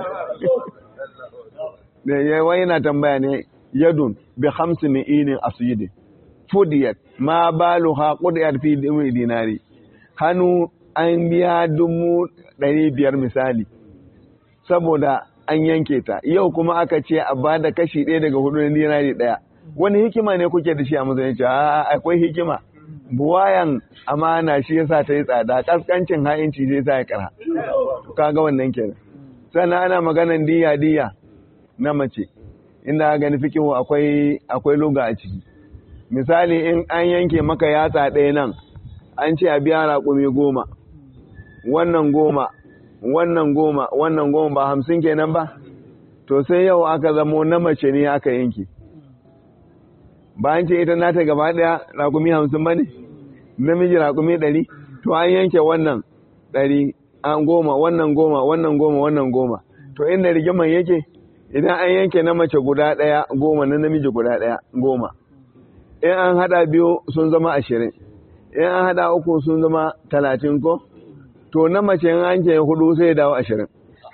da yawa yana tambaya ne yadun bi hamsi mi'inin asuyidin fudiyat ma baluha qudiyat fi dinari hannu an biya dubu ɗari biyar misali saboda an yanke ta yau kuma aka ce a ba da kashi ɗaya daga hudu na dinari ɗaya wani hikima ne kuke da shi a musulunci a akwai hikima buwayan amana shi yasa ta yi tsada kaskancin ha'inci zai sa ya kara kaga wannan kenan sannan ana maganan diya diya na mace inda gani fikihu akwai akwai luga a ciki misali in an yanke maka yatsa ɗaya nan an ce a biya raƙumi goma wannan goma wannan goma wannan goma ba hamsin kenan ba to sai yau aka zamo na mace ne aka yanke ba an ce ita nata gaba ɗaya raƙumi hamsin ba ne namiji raƙumi ɗari to an yanke wannan ɗari an goma wannan goma wannan goma wannan goma to inda rigiman yake idan an yanke na mace guda ɗaya goma na namiji guda ɗaya goma in an haɗa biyu sun zama ashirin in an haɗa uku sun zama talatin ko to na mace in an ke hudu sai dawo ashirin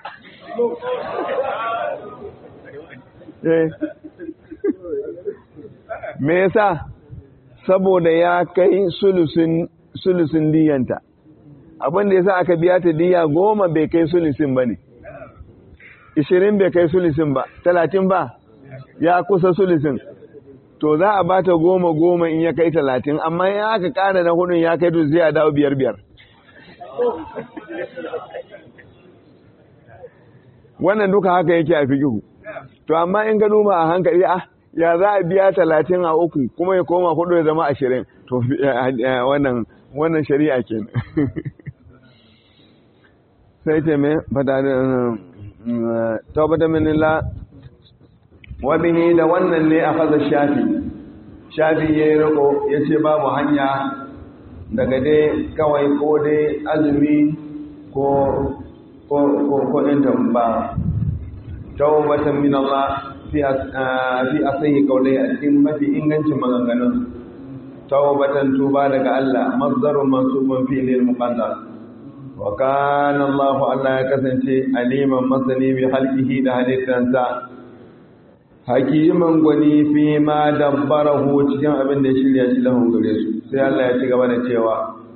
me yasa saboda ya kai sulusin diyanta abin da yasa aka biya ta diya goma bai kai sulusin ba ne ishirin bai kai sulusin ba talatin ba ya kusa sulusin to za a bata goma goma in ya kai talatin amma in aka kara na hudun ya kai to zai a dawo biyar biyar wannan duka haka yake a fikihu to amma in ka duba a hankali ah ya za a biya talatin a uku kuma ya koma hudu ya zama ashirin to wannan wannan shari'a ke sai ce mai fata da taubata minila wabihi da wannan ne a faza shafi shafi ya yi riko ya ce babu hanya daga dai kawai ko dai azumi ko ko ɗin ba taubatan min Allah fi asahi kaulai a cikin mafi ingancin maganganun taubatan tuba daga Allah mazdarun mansubun fi lil muqaddar wa kana Allah Allah ya kasance aliman masani bi halqihi da halittansa hakiman gwani fi ma dabbarahu cikin abin da ya shirya shi lahun gare su sai Allah ya ci gaba da cewa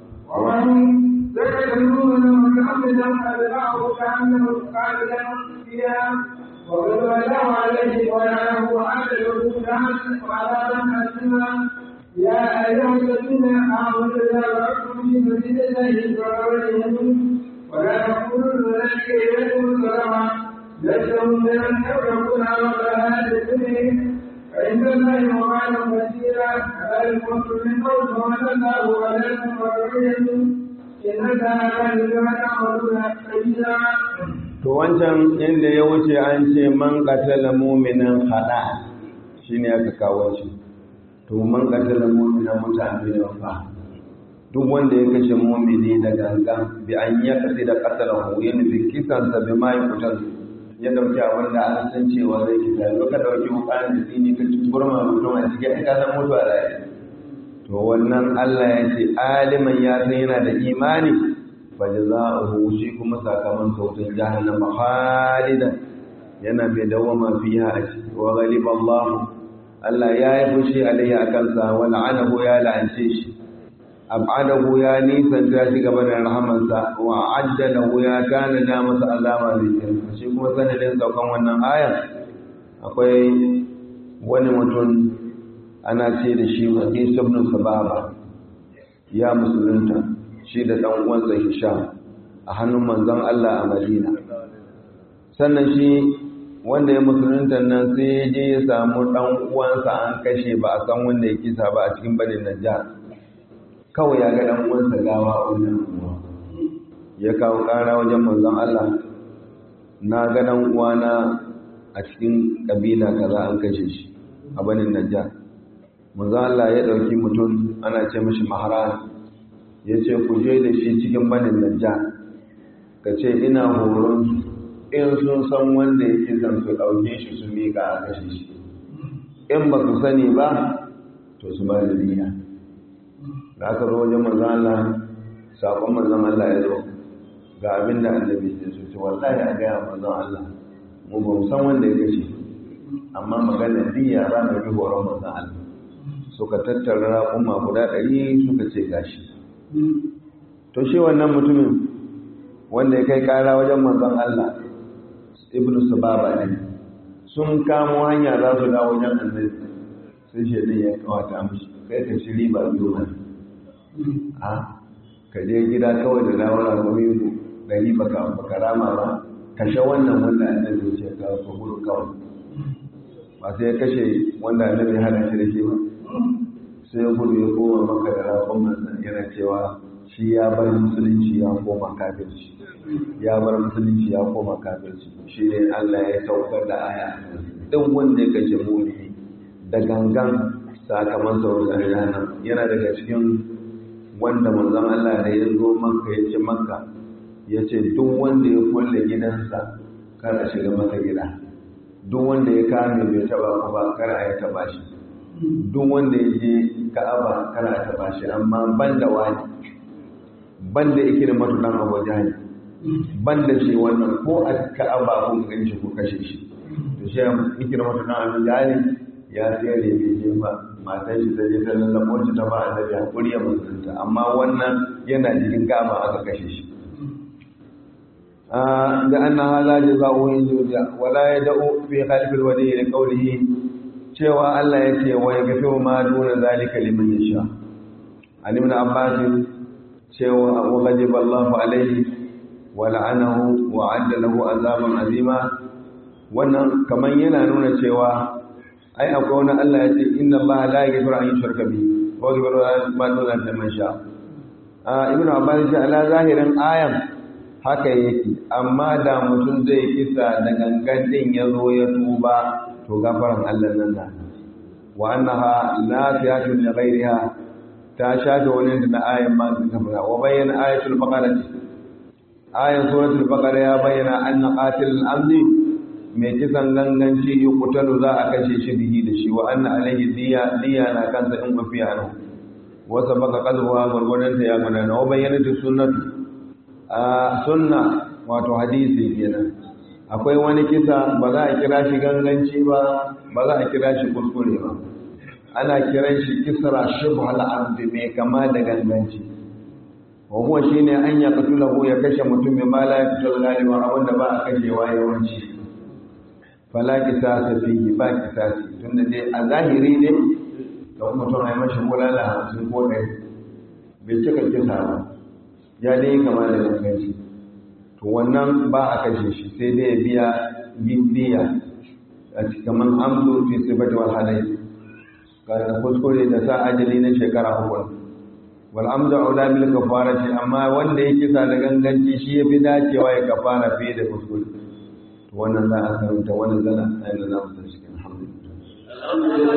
وغضب الله عليه ولعنه وعد له وعذابا حسنا يا ايها الذين امنوا اذا ضربتم في سبيل الله فغيرهم ولا تقولوا ذلك اليكم ظلما لستم من يفرقون على هذه الدنيا فإن الله وعلا كثيرا ذلك كنتم من قول ومن الله عليكم وبرئتم إن الله بما تعملون خبيرا to wancan inda ya wuce an ce man qatala mu'minan khada shine aka kawo shi to man qatala mu'minan mutane ne fa duk wanda ya kashe mu'mini da gangan bi an ya kasi da qatalahu yana bi kisan sa bi mai kutan ya dauki abin da an san cewa zai kisa yau ka dauki wukan da tsini ka ci burma mutum a cikin ka san mutuwa da to wannan Allah ya ce aliman ya san yana da imani fajza'uhu shi kuma sakamakon sautin jahannama khalidan yana mai dawama fiha a ciki wa ghaliba Allah Allah ya yi fushi alayhi akan sa wa la'anahu ya la'ance shi ab'adahu ya nisan ta shi gaba da rahamansa wa ajjalahu ya kana da masa azaba da shi shi kuma sanadin saukan wannan aya akwai wani mutum ana ce da shi Qais ibn Sababa ya musulunta shi da ɗan uwansa Hisham a hannun manzon Allah a Madina sannan shi wanda ya musulunta nan sai ya je ya samu ɗan uwansa an kashe ba a san wanda ya kisa ba a cikin banin Najjar kawai ya ga ɗan uwansa gawa a wannan uwa ya kawo ƙara wajen manzon Allah na ga ɗan uwana a cikin ƙabila kaza an kashe shi a banin Najjar manzon Allah ya ɗauki mutum ana ce mashi maharani ya ce ku je da shi cikin banin najja ka ce ina horon in sun san wanda yake zan su ɗauke shi su miƙa a kashe shi in ba su sani ba to su ba da diya da aka zo wajen manzan Allah saƙon manzan Allah ya zo ga abin da annabi ya so ce wallahi a gaya manzan Allah mu ba mu san wanda ya kashe amma magana diya za mu bi horon manzan Allah suka tattara raƙuma guda ɗari suka ce gashi to shi wannan mutumin wanda ya kai kara wajen manzon Allah ibnu sababa ne sun kamo hanya za su dawo wajen annabi sai shaidan ya kawata mishi kai ka ci riba biyu ne a ka je gida kawai da dawo na gomi dari baka baka rama ba ka sha wannan wanda annabi ya ce ka ka gudu kawai ba sai ya kashe wanda annabi hana shi da shi ba sai ya gudu ya koma maka da rafin mansa yana cewa shi ya bar musulunci ya koma kafirci ya bar musulunci ya koma kafirci shi ne Allah ya saukar da aya duk wanda ya kashe mumini da gangan sakamakon sauran rana yana daga cikin wanda manzon Allah da ya zo makka ya ce makka ya ce duk wanda ya kulle gidansa kar a shiga masa gida duk wanda ya kame bai taba ku ba kar a ya taba shi duk wanda ya je ka'aba kar a taba shi amma ban da wani ban da ikirin matuɗan abu jani ban da shi wannan ko a ka'aba kun gan shi ko kashe shi to shi ikirin matuɗan abu jani ya tsere bai je ba matan shi ta je ta lallabo shi ta ba annabi hakuri ya musulunta amma wannan yana cikin ka'aba aka kashe shi da annaha la jazaa'u in juja wala yad'u fi khalfil wadi li qawlihi cewa Allah yake wa yaghfiru ma duna zalika liman yasha an ibn abbas cewa wa ghadiba Allah alayhi wa la'anahu wa 'adda lahu azaban azima wannan kaman yana nuna cewa ai akwai wani Allah ya ce inna Allah la yaghfiru an yushraka bihi wa yaghfiru ma duna zalika liman yasha ibn abbas ya ala zahirin ayan haka yake amma da mutum zai kisa da gangan din ya zo ya tuba to gafaran Allah nan na wa annaha la tiyatu li ghayriha ta shafe wani da ayan ma ta fara wa bayyana ayatul baqara ayan suratul baqara ya bayyana anna qatil al-amdi mai kisan ganganci yuqtalu za a kashe shi bihi da shi wa anna alayhi diya diya na kansa in mafiya nan wa sabaka qalbuha gurgurdan ta ya gudana wa bayyana sunnatu a sunna wato hadisi kenan akwai wani kisa ba za a kira shi ganganci ba ba za a kira shi kuskure ba ana kiran shi kisra shubhal ardi mai kama da ganganci wa huwa shine an ya qatulahu ya kashe mutum mai mala ya fitul galiba abinda ba a kashewa yawanci fala kisasa fihi ba kisasi tunda dai a zahiri ne da mutum ai mashi bulala hamsin ko ɗari bai cika kisa ba ya dai kama da ganganci to wannan ba a kashe shi sai dai ya biya biya a cikin amsu fi sifati wal halai ka kuskure da sa ajali na shekara uku wal amzu aula bil kafarati amma wanda ya kisa da ganganci shi ya fi dacewa ya kafara fiye da kuskure to wannan za a karanta wannan zana a yanzu za mu san shi alhamdulillah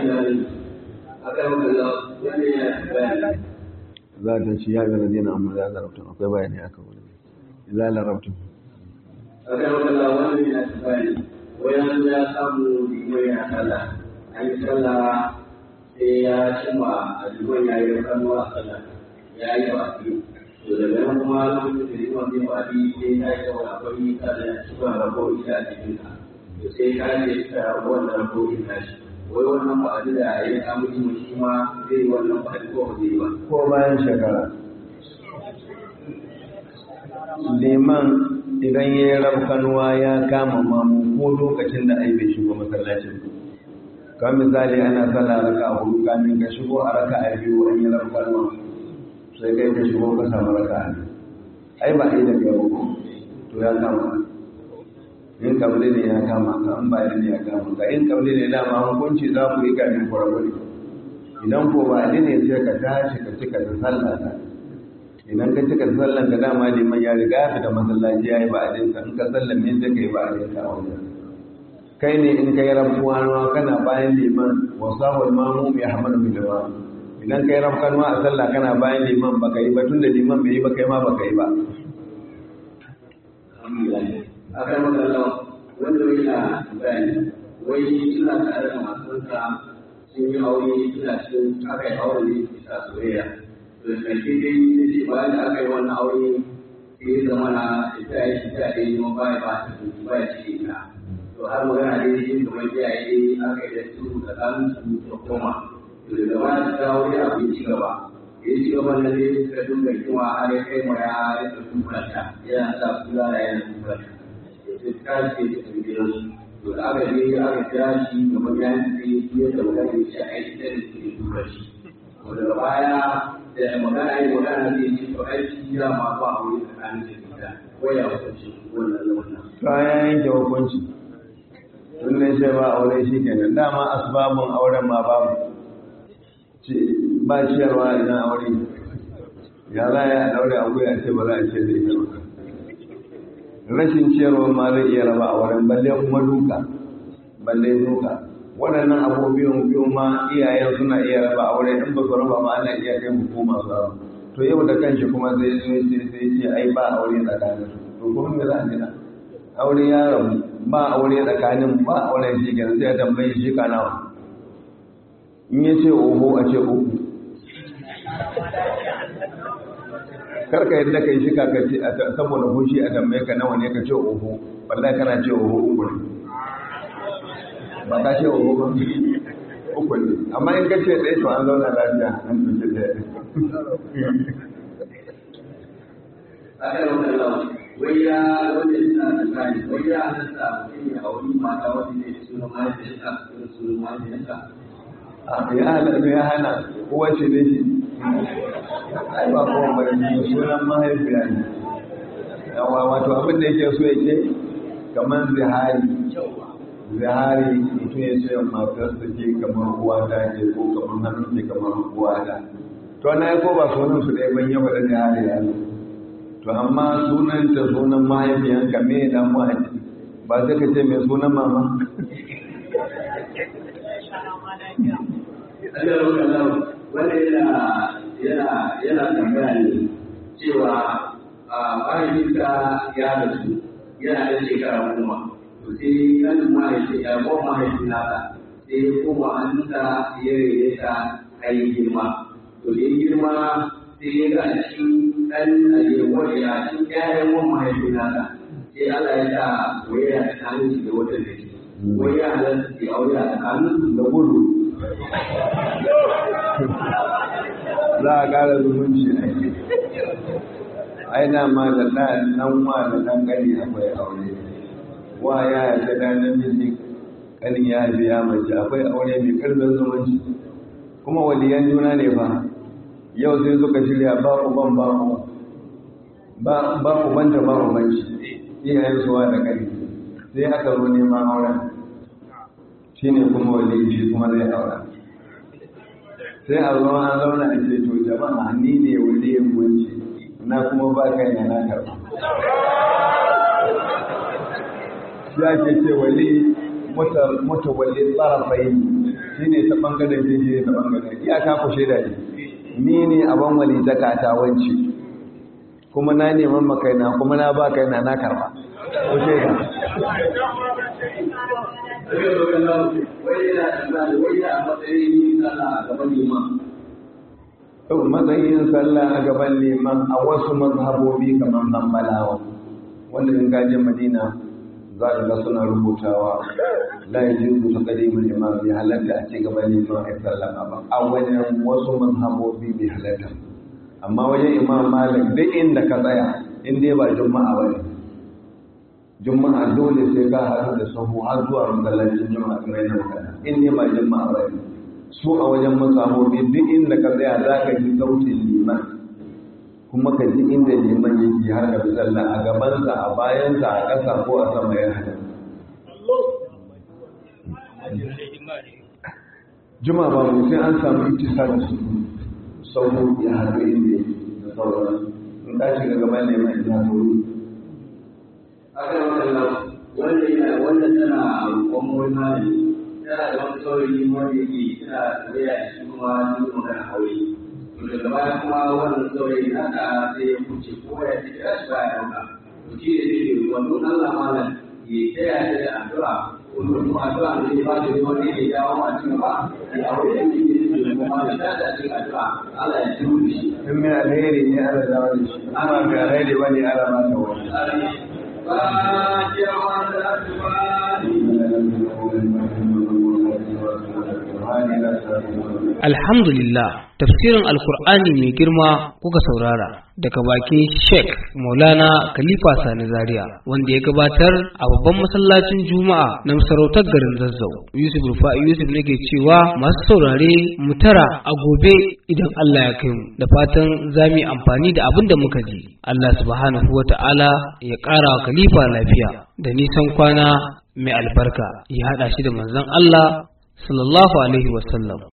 za ta ci ya ga ladina amma za a larabta akwai bayani aka wani za a larabta a kan wakala wani ya ci bayani wayan ya samu liman ya sallah an yi sallah sai ya cimma a liman ya yi kanu a sallah ya yi baki to daga nan kuma lokacin da liman zai baki sai ya yi saboda akwai sallah ya ci ba rabo ita a cikin ka to sai ka ce ta wannan rabo ita shi wai wannan ba da ya samu liman shi ma zai yi wannan ba ko ba zai yi ba ko bayan shekara liman idan ya yi rafkanuwa ya kama mamu ko lokacin da ai bai shigo masallacin ka misali ana sallah raka a hudu kamin ka shigo a raka a biyu an yi rafkanuwa sai kai ka shigo ka samu raka a biyu ai ba ai da kai ba ko to ya kama in kabli ne ya kama ka in ba ne ya kama ka in kabli ne dama hukunci za ku yi kamin ku rabu ne idan ko ba ne sai ka tashi ka cika da sallah ta idan ka cika sallan ka dama liman ya riga ya fita masallaci ya yi ba adinka in ka sallan ne sai ka yi ba adinka a wajen kai ne in ka yi rabuwa nawa kana bayan liman wa sahul mamu ya hamadu bi jama idan ka yi rabuwa a sallah kana bayan liman baka yi ba tun da liman bai yi ba kai ma baka yi ba akan magana wanda yana bayani wai suna tare da matansa sun yi aure suna cikin aka yi aure ne bisa soyayya da ƙarshe dai sai ce bayan da aka yi wannan aure sai ya zama na ita ya shi ta dai kuma baya ba ta su ba ya ce ita to har magana dai shi kamar iyaye dai aka yi da su da ɗan su da koma to daga baya ta dawo ya abu ci gaba ya ci gaba na dai suka dinga kima har ya kai ma ya rika tukulanta yana sa kula da yana tukulanta ya ce ta ce ta tafi gidansu to da aka je aka kira shi gaban ya yi sai ya da magana shi a yi da ke tukulanta daga baya da magana yi magana zai ce to ai shi ya ma ba a wuri tsakanin da ita ko ya hukunci wannan wannan to ya yanke hukunci tun in na ce ba aure shi kenan dama asbabun auren ma babu ba ciyarwa idan aure ya za a daure aure a ce ba za a ce da ita ba rashin ciyarwa ma zai iya raba a wurin balle kuma duka balle duka waɗannan abubuwan biyu ma iyayen suna iya raba a wurin in ba su raba ma ana iya kai hukuma su raba to yau da kanshi kuma zai zo sai ce ai ba aure tsakanin to kuma me za a gina aure ya rabu ba aure tsakanin ba aure shi kenan sai ya tambayi shi ka nawa in ya ce oho a ce uku karka yadda ka yi shi ka ce saboda fushi a tambaye ka nawa ne ka ce oho wallahi kana ce oho uku ne ba ka ce oho ba uku ne amma in ka ce ɗaya to an zauna lafiya an ɗauki ɗaya akan wannan wai ya wanda suna da tsari wai ya halatta mutum ya auri mata wanda ne suna mahaifiyarsa suna suna mahaifiyarsa ya hana ya hana kowace ne shi ai ba kowa bari ne sunan mahaifiya ne yawa wato abin da yake so yake kamar zihari zihari mutum ya ce matarsa ke kamar uwa ta ce ko kamar hannun ke kamar uwa ta to na ko ba sunan su ɗaya ban yaba da zihari ya zo to amma sunan ta sunan mahaifiyanka me dan mahaifi ba sai ka ce mai sunan mama Allah roƙa lau wanda yana yana yana tambaya ne cewa a mahaifinka ya rasu yana da shekara goma to sai kan mahaifi ya ko mahaifin nasa sai ya koma hannunsa ya rere ta kai girma to da ya girma sai ya ga a cikin ɗan ayyuwar ya cikin ƴaƴan wani mahaifin nasa sai Allah ya sa waya ta hannun shi da wata da shi waya halatta ke aure a tsakanin da gudu za a ƙara zumunci a yi aina ma da ɗan wa da ɗan ƙani akwai aure wa ya yi da namiji ƙanin ya haifi ya mace akwai aure mai ƙarfin zumunci kuma waliyan juna ne fa yau sai suka shirya ba uban ba ba ubanta ba ubanci iyayen suwa da ƙani sai aka zo neman auren shi ne kuma waliyan shi kuma zai aura sai a zo an zauna a ce to jama'a ni ne waliyin gunci na kuma ba kai na na karba ya ke ce wali mutu wali tsarafai shi ne ta ɓangaren shi ne ta ɓangaren iya ka ku shaida ne ni ne abin wali ta katawanci kuma na neman makaina kuma na ba kaina na karba ku shaida matsayin sallah a gaban liman a wasu mazhabobi kamar hambalawa wanda in gajin madina za a ga suna rubutawa la ya ji rubuta kadimin imam bai halatta a ce gaban liman a sallama ba a wajen wasu mazhabobi bai halatta amma wajen imam malik duk inda ka tsaya in dai ba juma'a ba ne juma'a dole sai ka haɗu da sahu har zuwa masallacin juma'a kamar yana magana in dai ba juma'a ba ne su a wajen masahobi duk inda ka tsaya za ka ji sautin liman kuma ka ji inda liman yake har da sallah a gabansa a bayansa a ƙasa ko a sama ya hada juma ba mu sai an samu itisa da su sauran ya haɗu inda yake da sauran in ka shiga gaban liman ina sauri akan wannan wanda yana wanda tana roƙon wani malami tana da wani saurayi wanda yake tana tafiya da shi kuma sun yi magana aure to daga baya kuma wannan saurayi haka sai ya kuce ko ya ce ya shi baya dauka to shi ne zai wannan Allah malam ya taya ta da addu'a ko kuma addu'a ne ya ba da wani ya jawo ma cikin ba ya aure da shi ne kuma da da cikin addu'a Allah ya ji shi in mai alheri ne ala zawo da shi amma mai alheri ba ne ala ma ta wani Alhamdulillah, tafsirin Alkur'ani mai girma kuka saurara daga bakin Sheikh Maulana Khalifa Sani Zaria wanda ya gabatar a babban masallacin Juma'a na masarautar garin Zazzau. Yusuf Rufa'i Yusuf nake cewa masu saurare mu tara a gobe idan Allah ya kai mu da fatan za mu yi amfani da abin da muka ji. Allah subhanahu wa ta'ala ya ƙara wa Khalifa lafiya da nisan kwana mai albarka ya haɗa shi da manzon Allah sallallahu alaihi wasallam